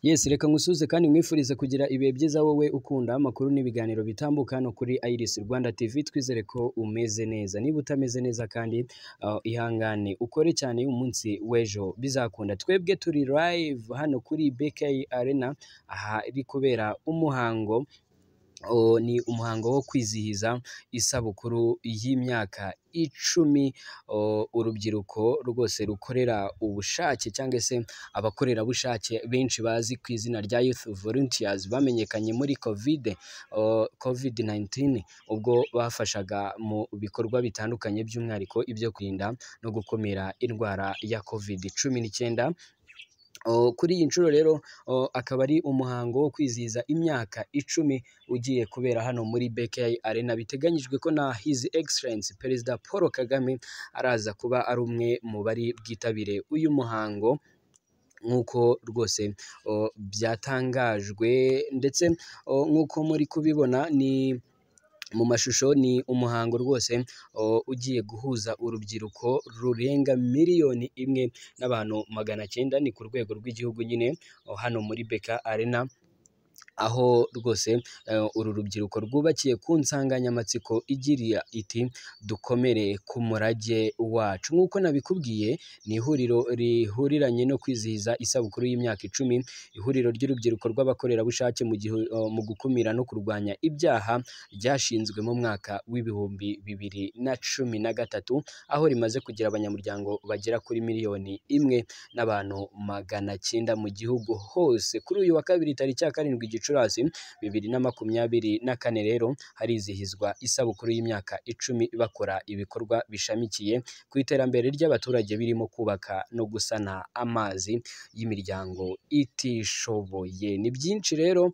Yes reka nkusuze kandi nkwifurize kugira ibihe byiza wowe ukunda amakuru n'ibiganiro bitambuka hano kuri Iris Rwanda TV twizere ko umeze neza niba utameze neza kandi uh, ihangane ukore cyane umunsi w'ejo bizakunda twebwe turi live hano kuri BK Arena ahari kubera umuhango O, ni umuhango wo kwizihiza isabukuru y'imyaka icumi o, urubyiruko rwose rukorera ubushake cyangwa se abakorerabushake benshi bazi ku izina rya Youth Volunteers bamenyekanye muri COVID o, COVID-19 ubwo bafashaga mu bikorwa bitandukanye by'umwihariko ibyo kurinda no gukumira indwara ya COVID-19 O, kuri iyi nshuro rero o, akaba ari umuhango wo kwizihiza imyaka icumi ugiye kubera hano muri BK Arena biteganyijwe ko na His Excellency Perezida Paul Kagame araza kuba ari umwe mu bari bwitabire uyu muhango nk'uko rwose o, byatangajwe ndetse o, nk'uko muri kubibona ni mu mashusho ni umuhango rwose o, ugiye guhuza urubyiruko rurenga miliyoni imwe n'abantu magana cyenda ni ku rwego rw'igihugu nyine o, hano muri beka arena aho rwose eh, uru rubyiruko rwubakiye ku nsanganyamatsiko igira iti dukomere ku murage wacu nk'uko nabikubwiye ni ihuriro rihuriranye no kwizihiza isabukuru y'imyaka icumi ihuriro ry'urubyiruko rw'abakorerabushake mu, gihu, eh, mu gukumira no kurwanya ibyaha ryashinzwe mu mwaka w'ibihumbi bibiri na cumi na gatatu aho rimaze kugira abanyamuryango bagera kuri miliyoni imwe n'abantu magana cyenda mu gihugu hose kuri uyu wa kabiri tariki ya karindwi gicurasi bibiri na makumyabiri na kane rero harizihizwa isabukuru y'imyaka icumi bakora ibikorwa bishamikiye ku iterambere ry'abaturage birimo kubaka no gusana amazi y'imiryango itishoboye ni byinshi rero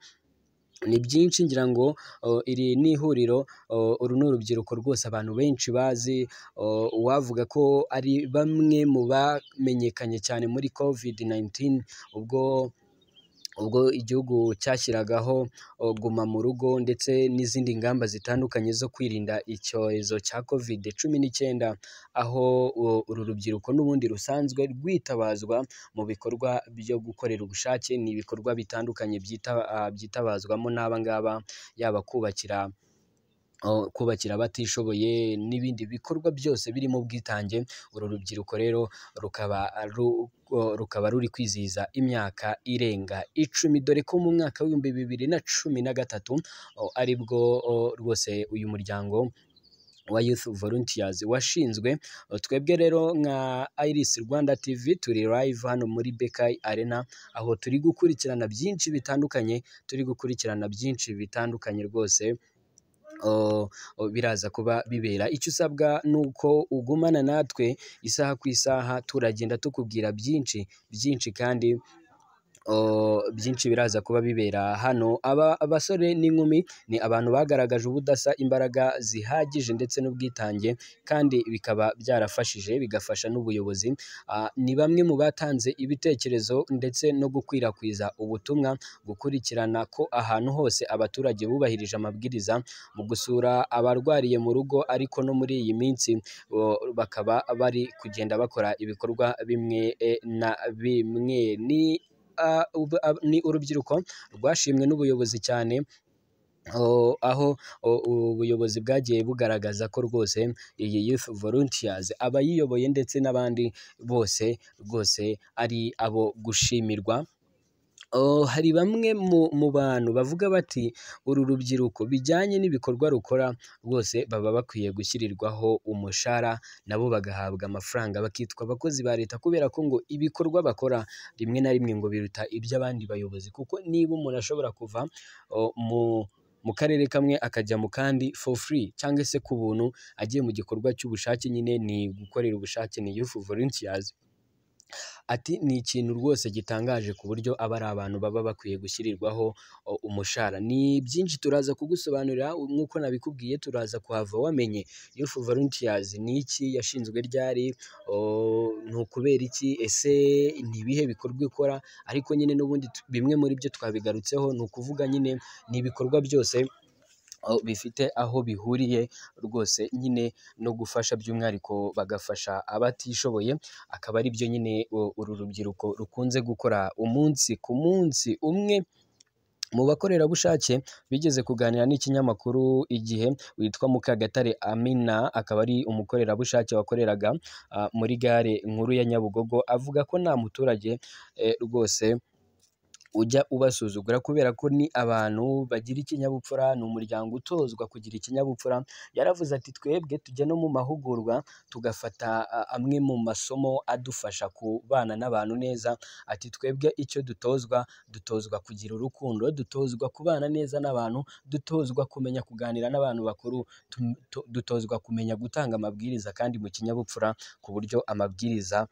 ni byinshi ngira ngo o, iri ni ihuriro o, uru ni urubyiruko rwose abantu benshi bazi o, wavuga ko ari bamwe mu bamenyekanye cyane muri covid-19 ubwo ubwo igihugu cyashyiragaho o, guma mu rugo ndetse n'izindi ngamba zitandukanye zo kwirinda icyorezo cya covid cumi n'icyenda aho o, uru rubyiruko n'ubundi rusanzwe rwitabazwa mu bikorwa byo gukorera ubushake ni ibikorwa bitandukanye byita- ah, byitabazwamo n'aba ngaba yaba kubakira o, kubakira abatishoboye n'ibindi bikorwa byose birimo ubwitange uru rubyiruko rero rukaba ru- o, rukaba ruri kwizihiza imyaka irenga icumi dore ko mu mwaka w'ibihumbi bibiri na cumi na gatatu o, aribwo o, rwose uyu muryango wa Youth Volunteers washinzwe. Twebwe rero nka Iris Rwanda TV turi live hano muri BK Arena aho turi gukurikirana byinshi bitandukanye, turi gukurikirana byinshi bitandukanye rwose o, o, biraza kuba bibera icyo usabwa ni uko ugumana natwe isaha ku isaha turagenda tukubwira byinshi byinshi kandi o, byinshi biraza kuba bibera hano aba abasore n'inkumi ni abantu bagaragaje ubudasa imbaraga zihagije ndetse n'ubwitange kandi bikaba byarafashije bigafasha n'ubuyobozi Ah, ni bamwe mu batanze ibitekerezo ndetse no gukwirakwiza ubutumwa gukurikirana ko ahantu hose abaturage bubahirije amabwiriza mu gusura abarwariye mu rugo ariko no muri iyi minsi o, bakaba bari kugenda bakora ibikorwa bimwe eh, na bimwe ni ah, ub- ab- ni urubyiruko rwashimwe n'ubuyobozi cyane o, aho o- ubuyobozi bwagiye bugaragaza ko rwose iyi Youth Volunteers abayiyoboye ndetse n'abandi bose rwose ari abo gushimirwa Oh, hari bamwe mu, mu bantu bavuga bati uru rubyiruko bijyanye n'ibikorwa rukora rwose baba bakwiye gushyirirwaho umushahara nabo bagahabwa amafaranga bakitwa abakozi ba leta kubera ko ngo ibikorwa bakora rimwe na rimwe ngo biruta iby'abandi bayobozi kuko niba umuntu ashobora kuva oh, mu mu karere kamwe akajya mu kandi for free cyangwa se ku buntu agiye mu gikorwa cy'ubushake nyine ni gukorera ubushake ni youth volunteers ati ni ikintu rwose gitangaje ku buryo aba ari abantu baba bakwiye gushyirirwaho o, umushahara ni byinshi turaza kugusobanurira u- nk'uko nabikubwiye turaza kuhava wamenye Youth Volunteers ni iki yashinzwe ryari o, ni ukubera iki ese ni ibihe bikorwa ikora ariko nyine n'ubundi tu- bimwe muri byo twabigarutseho ni ukuvuga nyine ni ibikorwa byose aho bifite aho bihuriye rwose nyine no gufasha by'umwihariko bagafasha abatishoboye akaba ari byo nyine u- uru rubyiruko rukunze gukora umunsi ku munsi umwe mu bakorerabushake bigeze kuganira n'ikinyamakuru igihe witwa Mukagatare Amina akaba ari umukorerabushake wakoreraga ah, muri gare nkuru ya Nyabugogo avuga ko nta muturage eh, rwose ujya ubasuzugura kubera ko ni abantu bagira ikinyabupfura ni umuryango utozwa kugira ikinyabupfura yaravuze ati twebwe tujya no mu mahugurwa tugafata a, amwe mu masomo adufasha kubana n'abantu neza ati twebwe icyo dutozwa dutozwa kugira urukundo dutozwa kubana neza n'abantu dutozwa kumenya kuganira n'abantu bakuru tu- tu- dutozwa kumenya gutanga amabwiriza kandi mu kinyabupfura ku buryo amabwiriza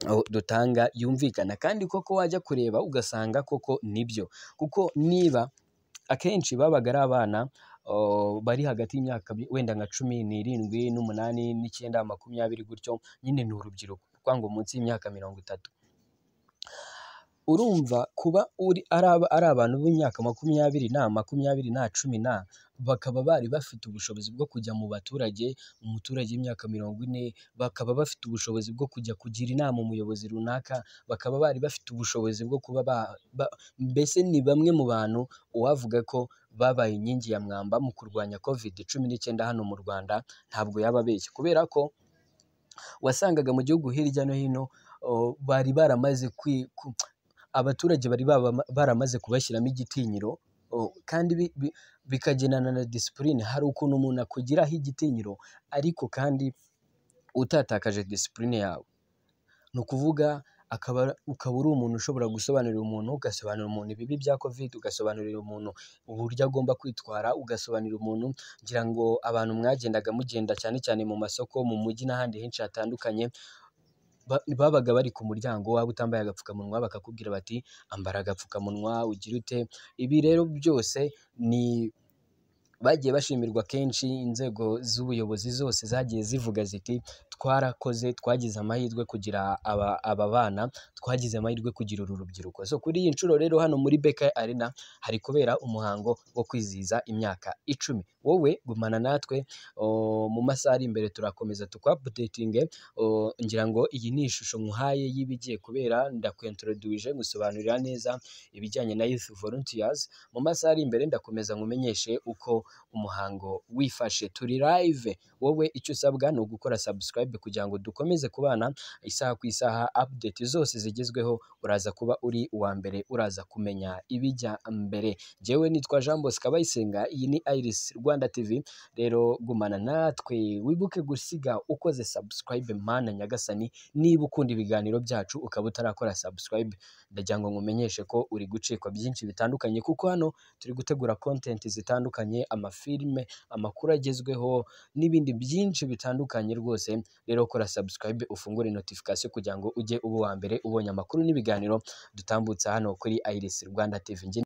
aho dutanga yumvikana kandi koko wajya kureba ugasanga koko nibyo kuko niba akenshi babaga ari abana oh, bari hagati y'imyaka bi- wenda nka cumi n'irindwi n'umunani n'icyenda makumyabiri gutyo nyine ni urubyiruko kwanga munsi y'imyaka mirongo itatu urumva kuba uri ari aba- ari abantu b'imyaka makumyabiri na makumyabiri na cumi na bakaba bari bafite ubushobozi bwo kujya mu baturage umuturage w'imyaka mirongo ine bakaba bafite ubushobozi bwo kujya kugira inama umuyobozi runaka bakaba bari bafite ubushobozi bwo kuba ba, ba, mbese ni bamwe mu bantu uwavuga ko babaye inkingi ya mwamba mu kurwanya covid cumi n'icyenda hano mu Rwanda ntabwo yaba abeshya kubera ko wasangaga mu gihugu hirya no hino oh, bari baramaze kwi- ku- abaturage bari baba- baramaze kubashyiramo igitinyiro o, kandi bi- bi- bikagendana na disipurine hari ukuntu umuntu akugiraho igitinyiro ariko kandi utatakaje disipurine yawe ni ukuvuga akaba ukaba uri umuntu ushobora gusobanurira umuntu ugasobanurira umuntu ibibi bya covid ugasobanurira umuntu uburyo agomba kwitwara ugasobanurira umuntu ngira ngo abantu mwagendaga mugenda cyane cyane mu masoko mu mujyi n'ahandi henshi hatandukanye ba- babaga bari ku muryango waba utambaye agapfukamunwa bakakubwira bati ambara agapfukamunwa ugira ute ibi rero byose ni bagiye bashimirwa kenshi inzego z'ubuyobozi zose zagiye zivuga ziti twarakoze twagize amahirwe kugira aba, aba bana twagize amahirwe kugira uru rubyiruko so kuri iyi nshuro rero hano muri Beka Arena hari kubera umuhango wo kwizihiza imyaka icumi wowe gumana natwe o, mu masaha ari imbere turakomeza tukwapudetinge ngira ngo iyi ni ishusho nkuhaye y'ibigiye kubera ndakwentoroduje nkusobanurira neza ibijyanye na Youth Volunteers mu masaha ari imbere ndakomeza nkumenyeshe uko umuhango wifashe turi live wowe icyo usabwa ni ugukora subscribe kugira ngo dukomeze kubana isaha ku isaha update zose zigezweho uraza kuba uri uwa mbere uraza kumenya ibijya mbere jyewe nitwa Jean Bosco Kabayisenga iyi ni Iris Rwanda TV rero gumana natwe wibuke gusiga ukoze subscribe mana nyagasani niba ukunda ibiganiro byacu ukaba utarakora subscribe ndagira ngo nkumenyeshe ko uri gucikwa byinshi bitandukanye kuko hano turi gutegura content zitandukanye amafilime amakuru agezweho n'ibindi byinshi bitandukanye rwose rero kora subscribe ufungure notification kugira ngo ujye uba uwa mbere ubonye amakuru n'ibiganiro dutambutsa hano kuri Iris Rwanda TV